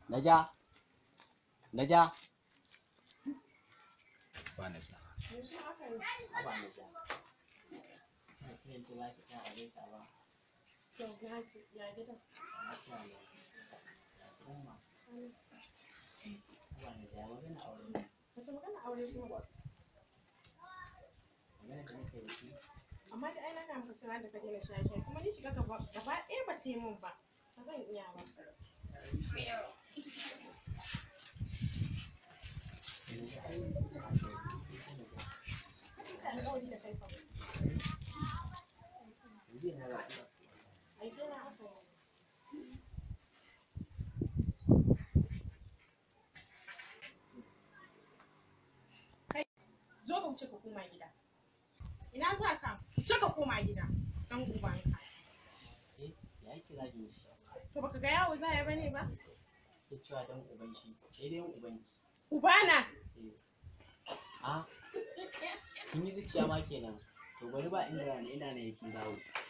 Naja. Naja. Ba Naja. Ba Naja. Yanzu za ki ta a gaisa ba. Lafiya ne. Ya su ma. Ba Naja magana aure ne. Magana da nake da shi. amma da aina na maka sanar da ka daina shaye-shaye kuma ni shiga gaba gaba ɗaya ba ta yi min ba ba zan iya ba Yanzu ai ina da Ka alƙawari da kai fa yanzu ina za ki ai dai na aka yi kai zo ka wuce ka koma gida ina za ka wuce ka koma gida dan ubanka Eh, ya kira ki shi. to baka ga yawo za ya bane ba Ke cewa dan uban shi. Sai dai uban ki. ubana Eh. Ah. Kin yi zuciya ma kenan. To bari ba inda rana ina ne yake dawo.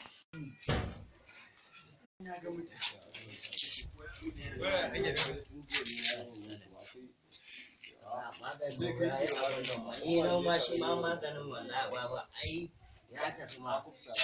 Ni nan ma shi ma maganin wallahi baba ai ya tafi ma.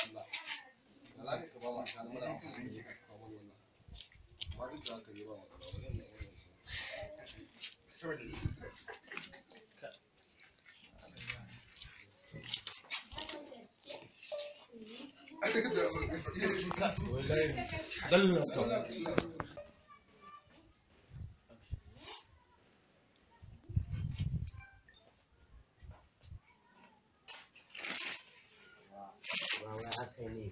Baba haka ne.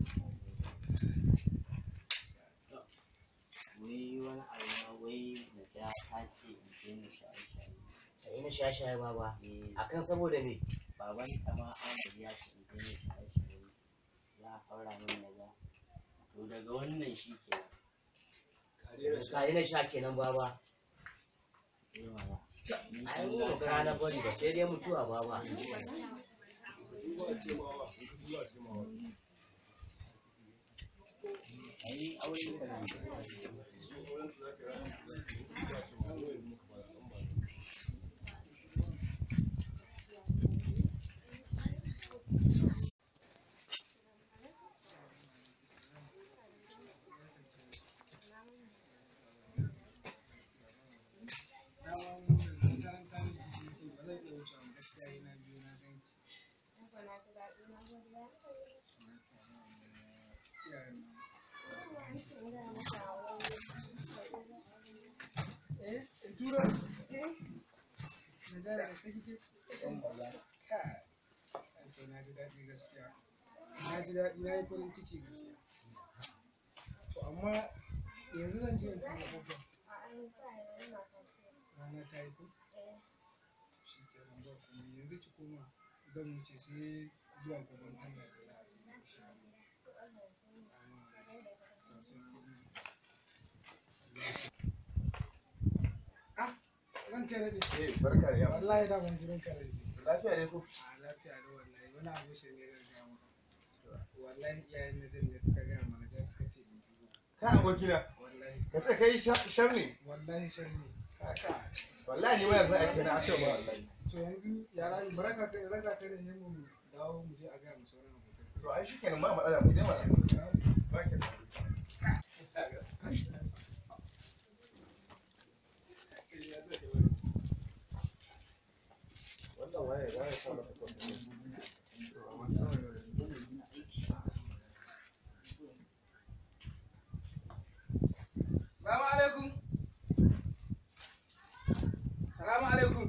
Wai wani abu ma wai na ja ta ce in je ni shaye-shaye. Ka ina shaye-shaye baba. Eh, Akan saboda me? baban ta ma Ahmad ya ce in je ni shaye-shaye. Ya haura min na ja. To daga wannan shi kenan. Ka ina sha kenan baba. Eh, mana. Ni Ai in mu za ba ka rana yi bari ba sai dai mutuwa baba. Ai, aure ba nan da na ji daɗi na yi farin ciki gaskiya to amma yanzu zan je in fara babban rana ta yi ko shi ke nan ba kuma yanzu ki koma zan wuce sai zuwa gaban Allah da za a yi insha Allah to sai kuma ah ran kai daɗe Eh, barka da yawa. wallahi da ban jiran kare ji Lafiya ne ko? a lafiya da wallahi wani abu shi ne zan gaya maka wallahi iyayen na jin ne suka gaya mana ja suka ce in dubo Ka abokina. wallahi Ka ce kai shar ne. wallahi sharri Kaka. Wallahi ni ma yanzu ake na aka ba wallahi. to yanzu yara baraka kai raka kai da yamma mu dawo mu je a gaya mu sauran abokan To ai shikenan ma matsala mu je mana. Ba ke sa. Wannan waye waye sa maka kwafi. Salamu alaikum. Salamu alaikum.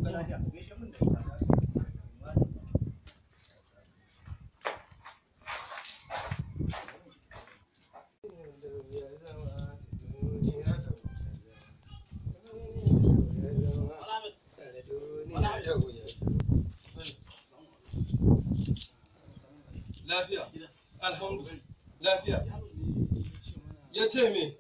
Lafiya. Alhamdulillah. Lafiya. Ya ce me?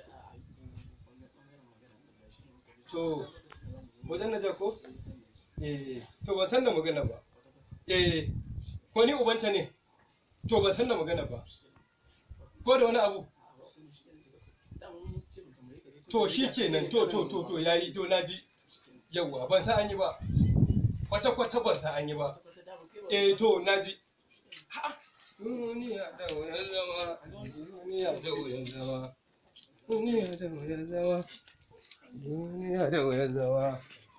To, wajen na jako? Eh, to ban san da magana ba. Eh, ko ni ubanta ne? To ban san da magana ba. Ko da wani abu? To shi kenan, to to to to yayi to naji. Yawwa, ban san an yi ba. Kwata-kwata ban san an yi ba. Eh, to naji. Duniya da wuyar zama, duniya da wuyar zama, duniya da wuyar zama, duniya da wuyar zama.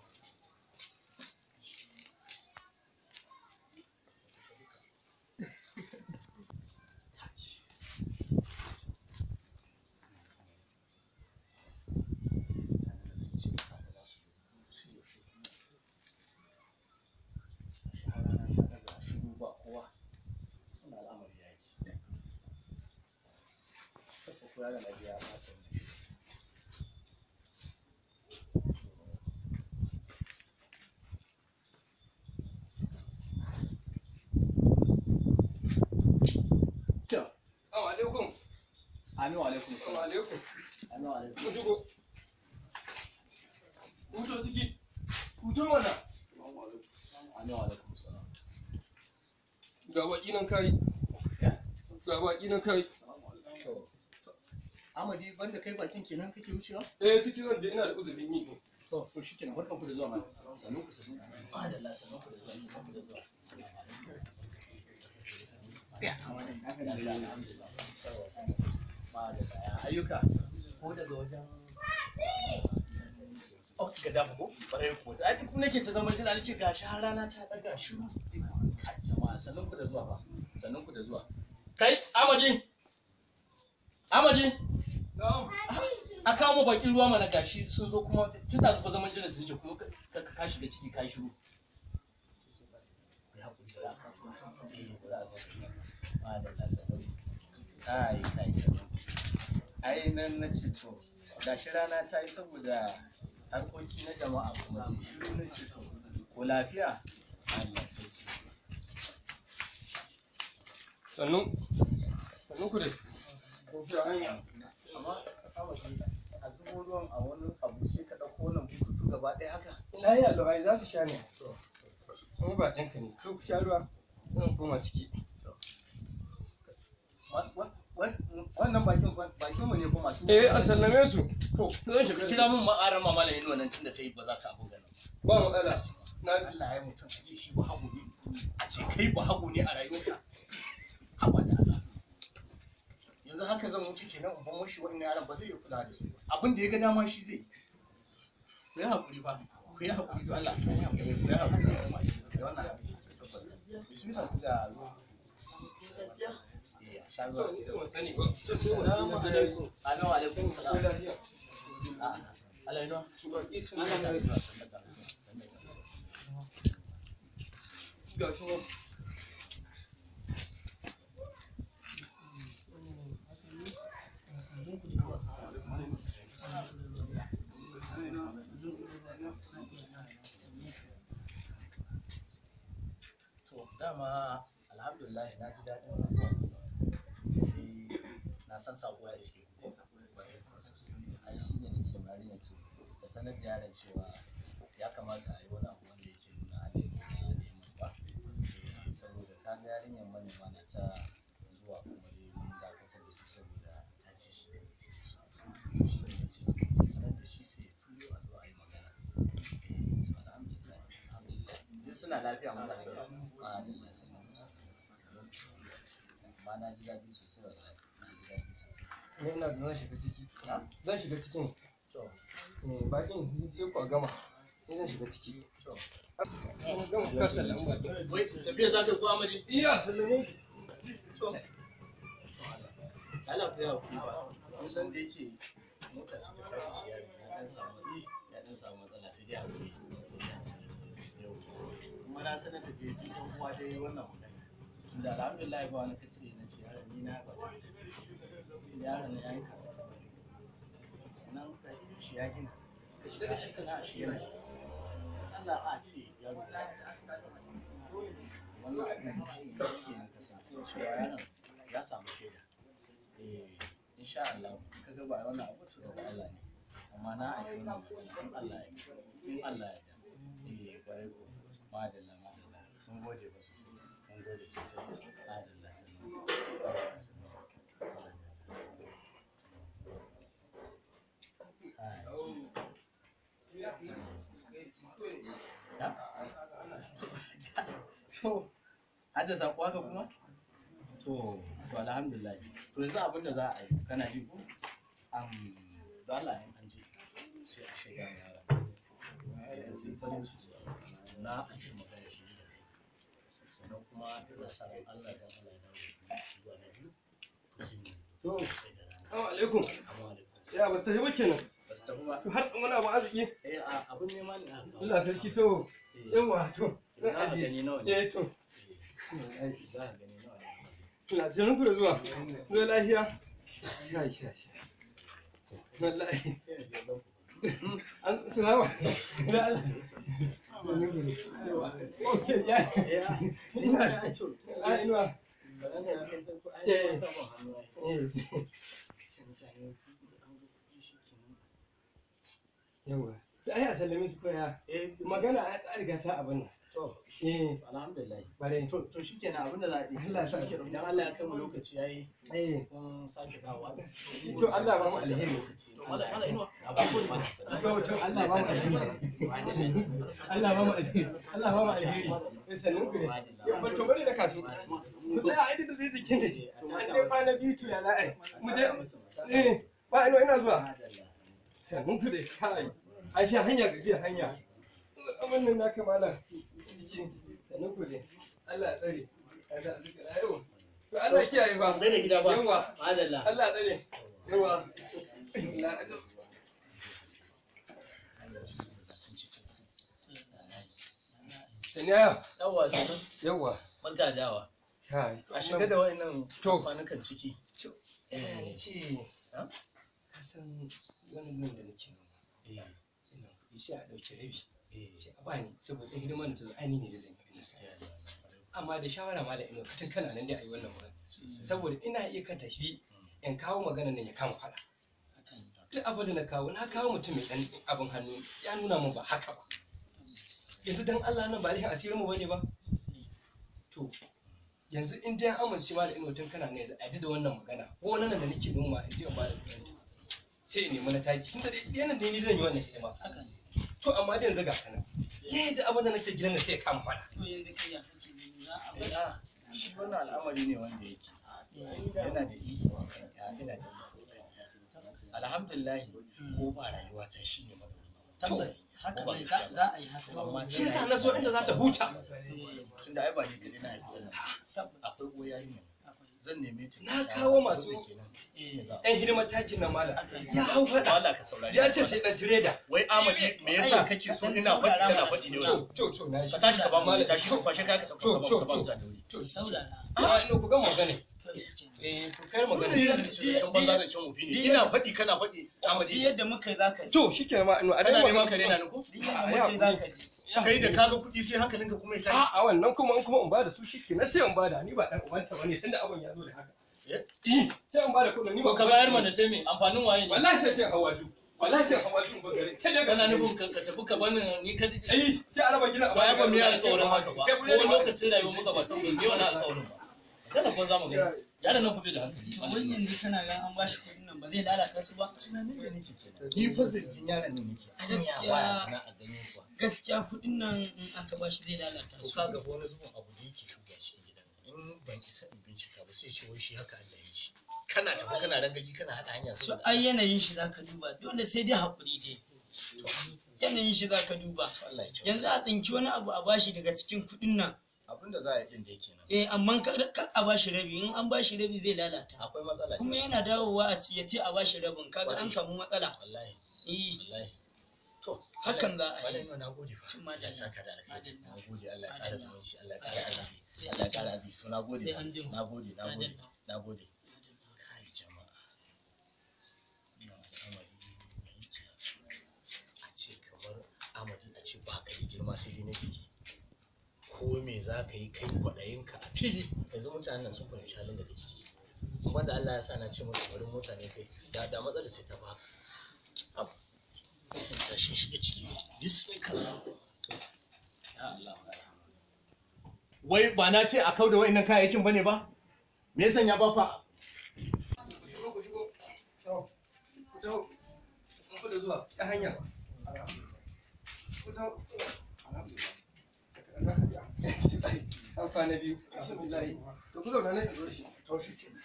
Assalamu alaikum. Amin wa alaikum Assalamu salam. alaikum. Amin wa alaikum Ku shigo. Huto ciki. Huto mana. Amin wa alaikum salam. Ga baki nan kai. Ga baki nan kai. Amadi banda kai bakin kenan kake wucewa? Eh ciki zan je ina da uzurin yi ne. To, to shi kenan barkan ku da zuwa ma. Sannu ku sannu. Madalla sannu ku da zuwa sannu ku da zuwa. Assalamu alaikum. Ya, alhamdulillah. Madalla ya ayyuka. Ko daga wajen Oh, ga dafa ko? Bare ko. Ai duk nake ta zama jira ce gashi har rana ta daga shiru. Kai jama'a sannun ku da zuwa fa. Sannun ku da zuwa. Kai, Amadi. Amadi. Na'am. a kawo mu bakin ruwa mana gashi sun zo kuma tun da zuba zaman jiran sun ce kuma ka ka- ka shiga ciki ka yi shiru ai kai ai nan na ce to gashi rana ta yi saboda harkoki na jama'a kuma da shiru na ce to ko lafiya Allah sarki Sannu. Sannu ku dai. Kun fi hanya. amma a zubo ruwan a wani abu sai ka ɗauko wannan bututu gaba ɗaya haka Na yi allurai za su sha ne. Kuma ba ɗanka ne. Ko ku sha ruwa. Zan koma ciki. Wa- wa- wa- wannan bakin bakin mu ne kuma masu Eh a sallame su. to Zan shiga kira mun ma'arar mamala yin wannan tunda ta yi ba za ka abu ganin Ba matsala. Na ji. Allah ya mutum a ce shi ba hagu ne a ce kai ba hagu ne a rayuwarka haba da Allah yanzu haka zan mutu kenan in ban mushi wa'annan yaran ba zai iya kula da su ba. abin da ya ga dama shi zai yi. ku yi haƙuri ba ku yi haƙuri su Allah ku yi haƙuri ku yi haƙuri da wannan abin tabbas bismillah ku da ruwa Eh, a sha ruwa. To, ni ban sani ba. Salamu alaikum. Amin wa alaikum salam. Lafiya. Ah, Allah ya zuwa. Baki sun Allah ya zama zuwa. ga shi nan. To dama alhamdulillah na ji daɗin zuwan sai na san sako ya iske ku. Ai shi ne nace mari ne to ta sanar da yaran cewa ya kamata a yi wani abu wanda yake nuna halin da na neman ba. Eh, Saboda ka ga yarinyar manema na ta zuwa kuma dai mun dakatar da su saboda ta ce shi. Shi ne nace to ta sanar da shi sai ya turo a zo a yi magana. Eh, to alhamdulillah alhamdulillah. Duk suna lafiya mutane da a duk na sanar musu. Amma na ji daɗi sosai wallahi. Na ji daɗi sosai. Ni ina da zan shiga ciki. Na? Zan shiga cikin. To, Eh, Bakin sai ku a gama. Ni zan shiga ciki. to. Kun gama kasa lamba. Wai, tafiya za ka yi ko amadi? Iya, sallame shi. Allah ku yawa kuma ba. Kun san da yake mota su ta kashi shi ya ya dan samu ya dan samu matsala sai dai a wuri. na sanar da dai duk ɗan uwa dai wannan magana tunda alhamdulillah ba wani kace na ce yaron ni na gwada yaron na yayi karatu sannan ka yi shi ya gina ka shiga da shi sana'a shi yana shi Allah a ce yaro ya wannan abin shi ne yake nan kasancewa cewa yaron ya samu shaida eh insha Allah ka ga ba wannan abu to daga Allah ne amma na aiki wannan magana in Allah ya in Allah ya da eh kwarai ko madalla madalla sun gode ba sosai sun gode sosai madalla sannan to hadda sako haka kuma to to alhamdulillah to yanzu abin da za a yi kana ji ko am da Allah in an je sai a shiga yara eh sai farin ciki na an shi magana shi da kai sannan kuma ina sa ran Allah dan Allah ya dawo da ku zuwa na biyu shi ne To, sai da rana assalamu alaikum. amma alaikum Ya ba su tafi ba kenan. ba su tafi ba To har wani abu arziki. eh a abin nema ne aka kawo Allah sarki to. Eh, Yawa to. za a gani nawa ne Eh to. Eh, za a gani nawa ne Ina sanin ku da zuwa. Zuwa lafiya. Ya ya ya. Wallahi. sai na je ɗan ku An salama. Da Allah. Okay, ya. Ina Ah, ina. Eh. Eh. Yawa. Sai ai a sallame su koya. Magana a riga ta abin nan. To, Eh, alhamdulillah. bare. To, to shi kenan abin da za a yi. Allah ya sa ki- Idan Allah ya kai mu lokaci ya yi, Eh. kun sake dawowa. To Allah ba mu alheri. To, mala- mala inuwa, abubuwan mana. To to Allah ba mu alheri. Allah ba mu alheri. Allah ba mu alheri. Eh, Sannan ku ne. Yau ba to bari da kasu. Ku tsaya a inda zai jikin ne. An dai kwana biyu to ya za a yi. Mu je. Eh, ba ina ina zuwa. Madalla. Sannan ku dai kai. Ai shi hanya gajiya hanya. Abin nan na kamala. Jiki. Sannan ku dai. Allah ya tsare. Allah ya tsare. Yau. To Allah ya kiyaye ba. Bai da gida ba. Yawa. Madalla. Allah ya tsare. Yawa. Allah ya tsare. Saniya. Yawwa, sannan. Yawa. Barka da dawa. Kai. A shiga da wa'annan To. kwanukan ciki. Eh, ni ce. Ha? Ka san wannan nan da nake noma. Eh, Ina kuɗi sai a ɗauki rabi. eh, Sai a bani saboda hidimar da ta zo ainihin ne da zan yi. gaskiya ne. Amma da shawara ma da ina fatan kana nan dai a yi wannan magana. Saboda ina iya kan tafi in kawo magana nan ya kama faɗa. Duk abin da na kawo na kawo mutum mai ɗan abin hannu ya nuna min ba haka ba. Yanzu dan Allah nan ba alihin asirin mu bane ba. To yanzu in dai an amince ma da ina mutum kana ne yanzu a yi da wannan magana ko wannan da nake noma in je in ba da kuɗin sai in nemi na taki sun da dai yana da ni zan yi wannan hidima to amma da yanzu ga kana yadda abin da nace gidan nan sai ya kama fada Eh, ah, Shi wannan al'amari ne wanda yake yana da iko a kan ya, yana da iko. Alhamdulillah ko ba rayuwa ta shi ne madawwami. haka ne za za a yi haka Amma shi yasa na so inda za ta huta tunda ai ba ni kaɗai na haifi wannan. Akwai uwar yarinya. Zan neme ta. Na kawo masu- Wanda kenan. Shi ne za a- yan hidimar takin nan mala ya hau fada Allah ka saurari. ya ce sai dan tireda Wai Amadi me yasa kake so ina faɗi kana faɗi ne to wai? to to na Ka tashi ka ba mu tashi ka kwashe kaya ka sauka ka ba mu ka ba mu ta da wuri. to saurara a ina ku ga magana to shi kenan. eh ku kai magana Can banza da can wofi ne. Ina faɗi kana faɗi duk Amadi. yadda muka yi za ka ji to shikenan ma ina a Kana dai neman ka daina ni ko? duk yadda muka yi za ka ji Kai da kaga kuɗi sai hankalinka kuma ya tashi. a a wannan kuma in kuma in bada su shikenan sai in bada ni ba dan ubanta bane sanda abun ya zo da haka Eh? eh sai in bada kuɗin ni ba Ko ka bayar mana sai me amfanin waye ne? wallahi sai cin hawaju wallahi sai hawaju ba gare ce ne Kana nufin ka ka tafi ka bani ni ka eh sai a raba gina a ba ya ba mu yi alƙawarin haka ba. sai Ko bude da lokacin rayuwar muka ba ta so yi wani alƙawarin ba. Kada ko za mu gani. Yaron nan kuɗi da hankali. to wani yanzu kana ga an bashi kuɗin nan ba zai lalata su ba Tunanin da nake kenan. Ni fa zargin yaron nan nake. Gaskiya. Baya sana'a ganin kuwa. gaskiya kuɗin nan in aka bashi zai lalata To su kaga wani zubin abu da yake shuga shi a gidan nan. In ban isa in bincika ba sai ce wai shi haka Allah ya yi shi. Kana tafi kana rangaji kana haɗa hanya to saboda ai yanayin shi zaka duba dole sai dai haƙuri dai yanayin shi zaka duba Allah ya ce. yanzu a tsinki wani abu a bashi daga cikin kuɗin nan Abin da za a yi din da yake nan. eh amma kar kar a bashi rabi in an bashi rabi zai lalata Akwai matsala. kuma yana dawowa a ci ya ce a bashi rabin kaga an samu matsala Wallahi. eh Wallahi. To, hakan za a Malam yi yau na gode fa. Cin madalla. Allah ya saka da alkhairi. Madalla. Na gode Allah ya ƙara Madalla. zumunci, Allah ya ƙara arziki. Sai Allah ya an ƙara jima. arziki. To na gode Sai fa. an jima. Na gode, na gode, Madalla. na gode. Kai jama'a. Ina al'amari a ce kamar Amadu a ce ba ka da girma sai dai na jiki. Ko me za ka yi kai kwaɗayinka a fili yanzu mutanen nan sun fahimci halin da kake ciki. Wanda Allah ya sa na ce musu bari mota ne kai da da matsalar sai ta baka. Abu. Tashin shiga ciki. Bismillah. Ya Allah. wai ba na ce a kau da wa'annan kayayyakin bane ba me yasa ya ba fa shigo ku shigo to ku taho kun ku da zuwa ta hanya ku taho an kwana biyu to ku zauna nan in zo da shi to shi ke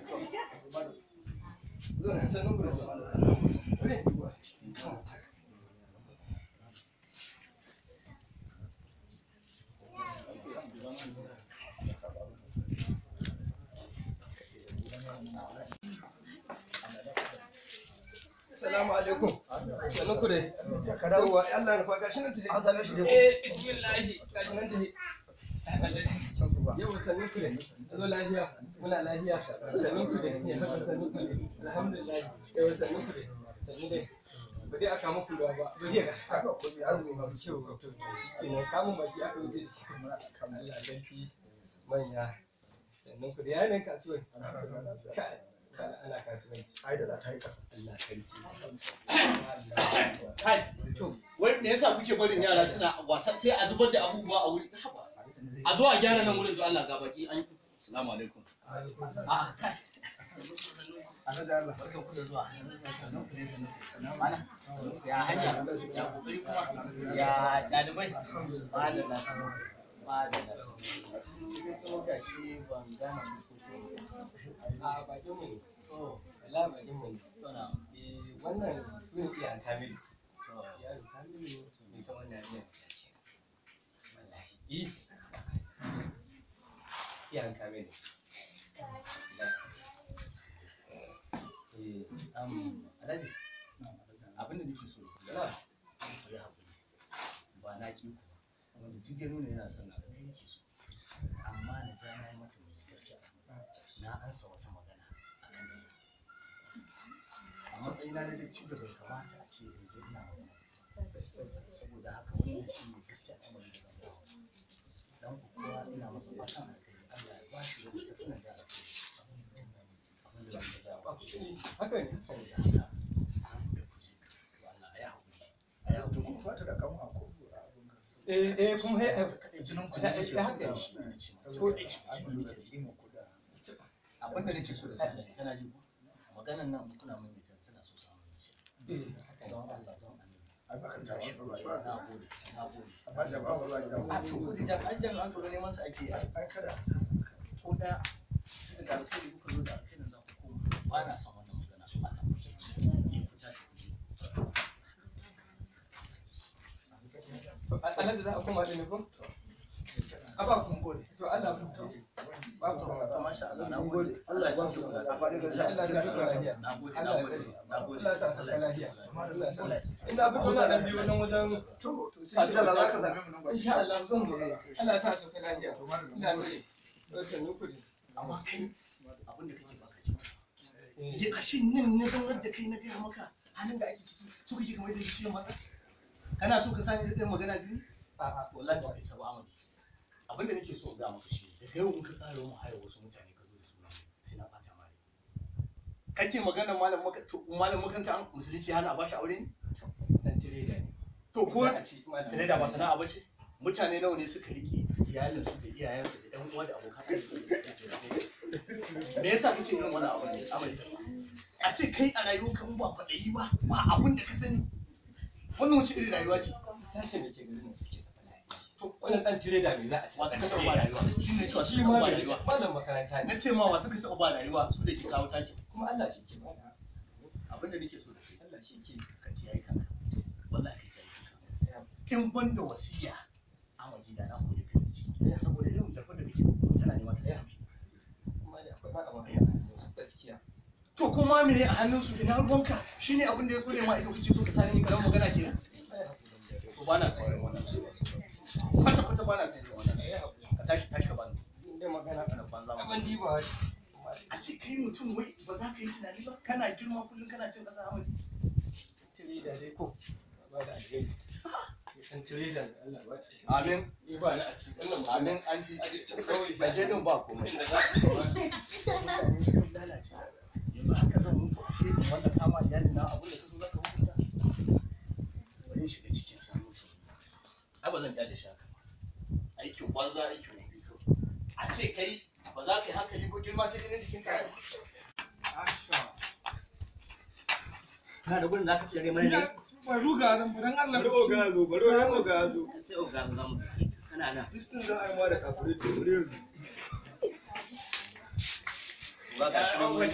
zauna sannan ku da zuwa ne Assalamu alaikum. Sannan ku dai. Yawwa, Allah ya nufa gashi nan tafi. An same shi dai. Eh, bismillahi. Gashi nan tafi. Yawwa, sannan ku dai. Zo lafiya. Muna lafiya. Sannan ku dai. Yawwa, sannan ku dai. Alhamdulillah. Yawwa, sannan ku dai. Sannan dai. Ba dai aka muku ruwa ba. Ba dai ga. Haka ko mai azumi ba su kyau. Kenan kamun baki aka wuce da shi. Allah sarki manya. Sannan ku dai. Yayin kasuwar. Kai. Ana kasuwanci. ai da ta yi ƙasa Allah sarki. kai to wai me yasa kuke barin yara suna wasa sai a zubar da abubuwa a wuri haba a zo a gyara nan wurin zuwa Allah ga baki an assalamu alaikum A'a, kai. alhaji Allah Barkan ku da zuwa. Mana? Ya hanya, ya kokari kuma, ya ɗalibai. Madalla. Madalla. Cikin kuma gashi ban gane fuskokin A bakin mu ne. To, Allah bakin mu ne. to na. Eh, wannan su ne iyayen Kamilu. To, Yaro Kamilu bai san wannan yarinyar. wallahi. Eh. Iyayen Kamilu. Eh, Um, Alhaji, abin da nake so ku na. yi haƙuri. Ba na ki ku ba. Wanda duk ya nuna yana son abin da yake so. Amma na ja na yi mata mai gaskiya. Na ansa wata magana a kan da A matsayina na da da bai kamata a ce in zo ina magana. Saboda haka wannan shi ne gaskiya al'amarin da zan dawo. Dan ku kowa ina masa fatan alkhairi. Allah ya ba shi wani tafiyan da alkhairi. Abin da zan dawo. Haka ne. saboda haka an da kuje Allah ya haƙuri a ya to haƙuri kuma fata da kamu a ko a abin ka Eh, eh, kuma he- jinin ku Eh, ne eh, yake so haka da ne. shi ne ce saboda ko an lura da kima ku da abin da nake so da sani kana ji ko maganan nan kuna mai mai tana so samu shi Eh, don Allah don Allah ai baka da shi ba na gode na gode amma da ba ba da a to kudi da an jan an tsoro neman su ake yi ai kada a sa ko da da alkhairi kuka zo da alkhairin za ku koma ba na son wannan magana Allah ku ce ku tashi ku je Alhaji za a koma da ne ko? A ba ku gode. To Allah ku gode. Ba ku to masha Allah na mun gode gode Allah ya ba su amma da gaskiya Allah ya sa lafiya. na gode na Allah ya gode na gode Allah ya sa saka lafiya. Allah ya sa lafiya Ina fito na dan biyu nan wajen to to sai insha Allah zaka same mu nan ba insha Allah zan zo. Allah ya sa saka lafiya. Ina gode. To sannu ku ne. amma kai abin da kake baka ji ya ashe nan na zaunar da kai na gaya maka halin da ake ciki so kake kamar da shi ciwon maza kana so ka sani da ɗan magana biyu A'a. to wallahi ba kai saba amadi abin da nake so in ga maka shi da kai in ka ƙara mu haya wasu mutane ka zo da su nan sai na ɓata mare kace magana malam maka to malam makaranta an musulunci hana a bashi aure ne Dan tire da ni. to ko Za a ci malam. tare da ba sana'a bace mutane nawa ne suka rike iyalinsu da iyayensu da ɗan uwa da abokan arziki me yasa kake irin wani abu ne amari a ce kai a rayuwarka in ba kwaɗayi ba ba abin da ka sani wannan wace irin rayuwa ce Sashen da ke garin nan suke saka lafiya. To wannan dan tire da me za a ci? wasu ka taɓa ba rayuwa shi ne cewa Shi shi ma ba bai rayuwa malam makaranta ne. na ce ma wasu ka taɓa ba rayuwa su da ke kawo taki Kuma Allah shi ke bada. abin da nake so da kai Allah shi ke. ka kiyaye kanka wallahi ka kiyaye kanka in ban da wasiya a waje da na koyi kai ci saboda irin jarfar da kake tana nema ta yi Kuma da akwai ba a ma gaskiya. to kuma me a hannunsu ina ruwanka shine abin da ya tsore ma ido kake so ka sani ni karan magana kenan ba na san irin wannan kwata kwata ba na san irin wannan ka tashi tashi ka bani da magana ana banza ban ma ji ba a ce kai mutum wai ba za ka yi tunani ba kana girma kullum kana cin kasa amadi tiri da dai ko ba da alheri san tiri da Allah ba ta amin ni ba na a cikin wannan magana amin an ji kawai a je din ba komai inda za a lalace yanzu haka zan mutu a shi wanda kama iyali na abin da kaso zaka hukunta bari in shiga cikin sa mutu ai ba zan kyale shi haka ba aikin banza aikin wofi kawai a ce kai ba za ka yi hankali ko girma sai ganin jikin ka Kana da gurin za ka cire mana ne? Ba ruga nan ba dan Allah bari oga zo bari oga zo Sai oga za mu saki. Kana nan. distin za a yi ma da kafirai ce bari yanzu ba ka shi nan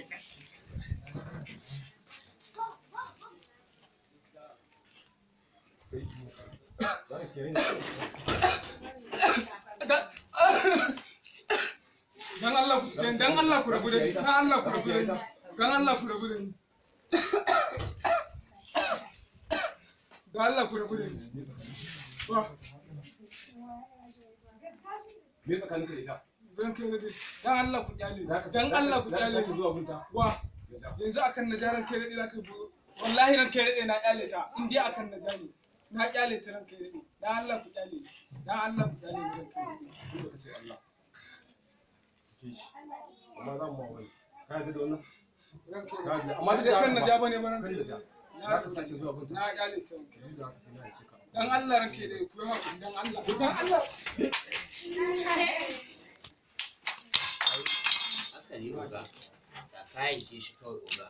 dan Allah ku dan Allah ku rabu da ni dan Allah ku rabu da ni dan Allah ku rabu da ni dan Allah ku rabu da ni wa me tsakanin ka da ita dan kai dai dan Allah ku kyale Za ka dan Allah ku za ka kyale sake zuwa gunta wa yanzu akan najaran kai dai zaka bu wallahi ran kai dai na kyale ta in dai akan najari na kyale ta ran kai dai dan Allah ku kyale ni. dan Allah ku kyale ni ran kai dai duk da kace Allah suke shi amma za mu wani ka yarda da wannan ran kai ka dai yarda amma dai kan naja bane ba ran kan kai da dai za ka sake zuwa gunta na kyale ta ran kai kai da haka sai na yake ka dan Allah ran kai dai ku yi hakuri dan Allah dan Allah Haka ne oga. Da kayan ke shi kawai oga.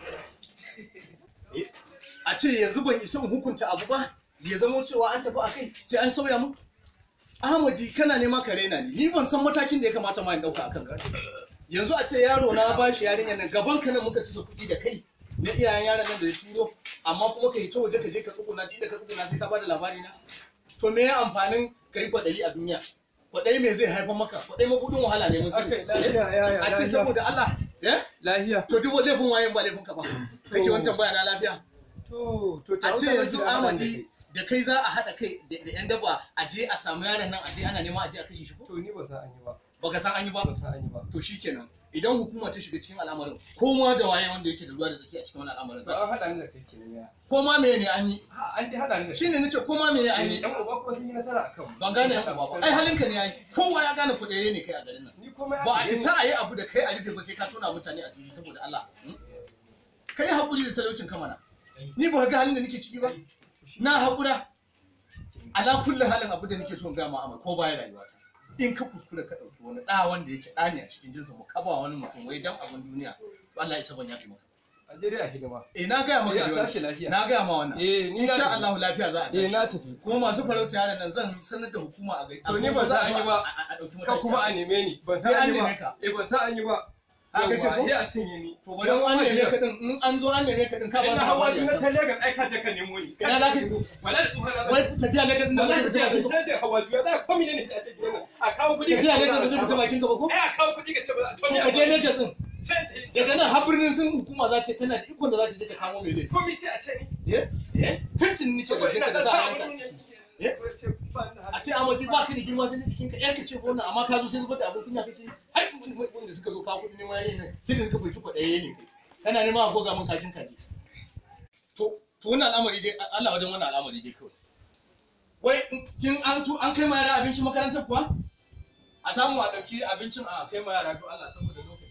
a ce yanzu ban isa in hukunta abu ba ya zama cewa an tafi a kai sai an sauya mu Ahmadi kana nema ka raina ni ni ban san matakin da ya kamata ma in dauka akan ka yanzu a ce yaro na ba shi yarinya nan gaban ka nan muka ci su kuɗi da kai na iyayen yaron nan da ya turo amma kuma ka yi ta waje ka je ka tsuguna inda ka tsuguna sai ka bada labari na to me ya amfanin ka yi kwaɗayi a duniya kwaɗayi me zai haifar maka kwaɗayi mabudin wahala ne mun sani Akai, lafiya, ya, ya, a ce lafiya. saboda Allah eh lafiya to duk laifin wayen ba laifin ka ba kake wancan baya na lafiya to to a ce yanzu da Amadi da kai za a haɗa kai da da yan daba a je a samu yaron nan a je ana nema a je a kashe shi ko to ni ba san an yi ba baka san an yi ba ba san an yi ba to shikenan idan hukuma ta shiga cikin al'amarin ko ma da waye wanda yake da ruwa da tsaki a cikin wannan al'amarin to za an ta hada ni da kai kenan ya ko ma me ne an yi ha an dai hada ni da shine nace ko ma me ne an yi dan uba kuma sun yi nasara akan mu. ban gane yan uba ba ai halinka ne yayi kowa ya gane kuɗaye ne kai a garin nan ni komai ba a aka yi isa a yi abu da kai a rufe ba sai ka tona mutane asiri saboda Allah hmm? kai haƙuri da talaucin kamana ni ba ga halin da nake ciki ba na haƙura ala kulli halin abu da nake so in ga ma amma ko bayan rayuwata in ka kuskura ka ɗauki wani ɗa wanda yake ɗa ne a cikin jinsa mu kaba wani mutum wai dan abin duniya Allah isa ban yafi maka a je dai a hidima eh na gaya maka Eh, a da tashi wannan. lafiya. na gaya ma wannan eh ni na insha tafi. Allah lafiya za a eh na tashi tafi kuma masu farauta yaran nan zan sanar da hukuma a gari To ni ban san an yi ba. a a ɗauki ka kuma a mataki neme ni ban Sai san an an yi neme ba ka. eh ban san an yi ba A kace ko? Yawwa, eh a cinye ni to bari an neme ka din in an zo an neme ka din ka ba ina su hawa labari ina a ta can. Lagos ai ka je ka nemo ni Ina za ka yi? wala da tsohon na wai tafiya ne ka din da wala ba da ka tsohon na hawa juya da ko mene ne a cikin gidan nan a kawo kuɗi tafiya ne ce ka ba zo za fita a bakin ka ba ko ai a kawo kuɗi ka ce ba za a to ka je Lagos din Sai ta yi- daga nan har birnin sun hukuma za ta tana da ikon da za ta je ta kamo mai laifi komai sai a ce ni eh eh tuntun nake saboda bakin ina ka da da sa sa abin hannunka ne Eh? a ce amaki ba ka da girma sai jikin ka yarka ce ko wannan amma ka zo sai zubar da abin kunya kake ai wanda suka zo ka kuɗi neman yayin nan sai da suka fahimci kwaɗaye ne kai kana neman a goga min kashin kaji to to wannan al'amari dai Allah wajen wannan al'amari dai kawai wai kin an tu an kai ma yara abincin makarantar kuwa a samu a ɗauki abincin a kai ma yara to Allah saboda lokaci